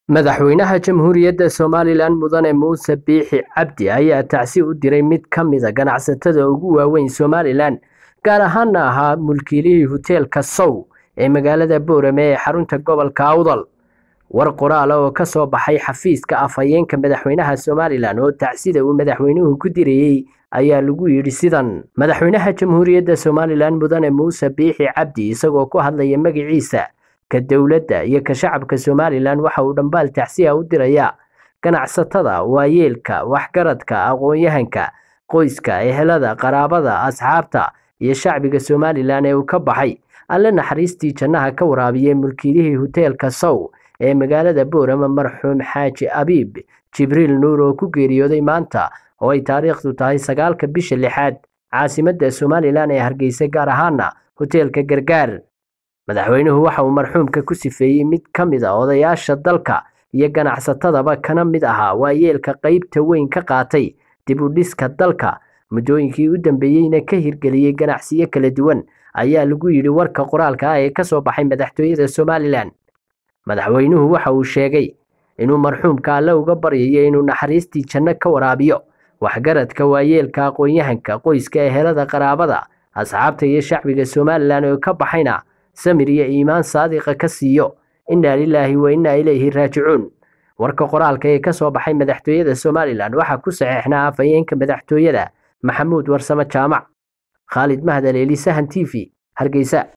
madaxweynaha jamhuuriyadda somalilan mudane muuse biixi cabdi ayaa tacsi u diray mid ka mida ganacsatada ugu waaweyn somalilan gaar ahaana ahaa mulkiilihii hoteelka sow ee magaalada boorame ee xarunta gobolka awdal war qoraala oo ka soo baxay xafiiska afhayeenka madaxweynaha somalilan oo tacsida uu madaxweynuhu ku dirayey ayaa lagu yidhi sidan madaxweynaha jamhuuriyadda somalilan mudane muuse biixi cabdi isagoo ku hadlaya magaciisa ka dowladda iyo ka shacabka somalilan waxa uu dhambaal tacsiya u dirayaa ganacsatada waayeelka waxgaradka aqoon-yahanka qoyska ehelada qaraabada asxaabta iyo shacbiga somalilan ee uu ka baxay alle naxariistii jannaha ka waraabiyey mulkiilihii hoteelka sow ee magaalada boorama marxuum xaaji abiib jibriil nuur oo ku geeriyooday maanta oo ay taariikhdu tahay sagaalka bisha lixaad caasimadda somalilan ee hargeysa gaar ahaana hoteelka gargaar madaxweynuhu waxa uu marxuumka ku sifeeyey mid ka mid a odayaasha dalka iyo ganacsatadaba kana mid ahaa waayeelka qeybta weyn ka qaatay dib u dhiska dalka muddooyinkii u dambeeyeyna ka hirgeliyey ganacsiyo kala duwan ayaa lagu yidhi warka qoraalka ah ee ka soo baxay madaxtooyada somalilan madaxweynuhu waxa uu sheegay inuu marxuumka alle uga baryayo inuu naxariistii janno ka waraabiyo waxgaradka waayeelka aqoon-yahanka qoyska ehelada qaraabada asxaabta iyo shacbiga somalilan oo ka baxayna samir iyo iimaan saadiqa ka siiyo innaa lilaahi wa innaa ilayhi raajicuun warka qoraalka ee ka soo baxay madaxtooyada somalilan waxaa ku saxeexnaa afhayeenka madaxtooyada maxamuud warsame jaamac khaalid mahdaleeli sahan t v hargeysa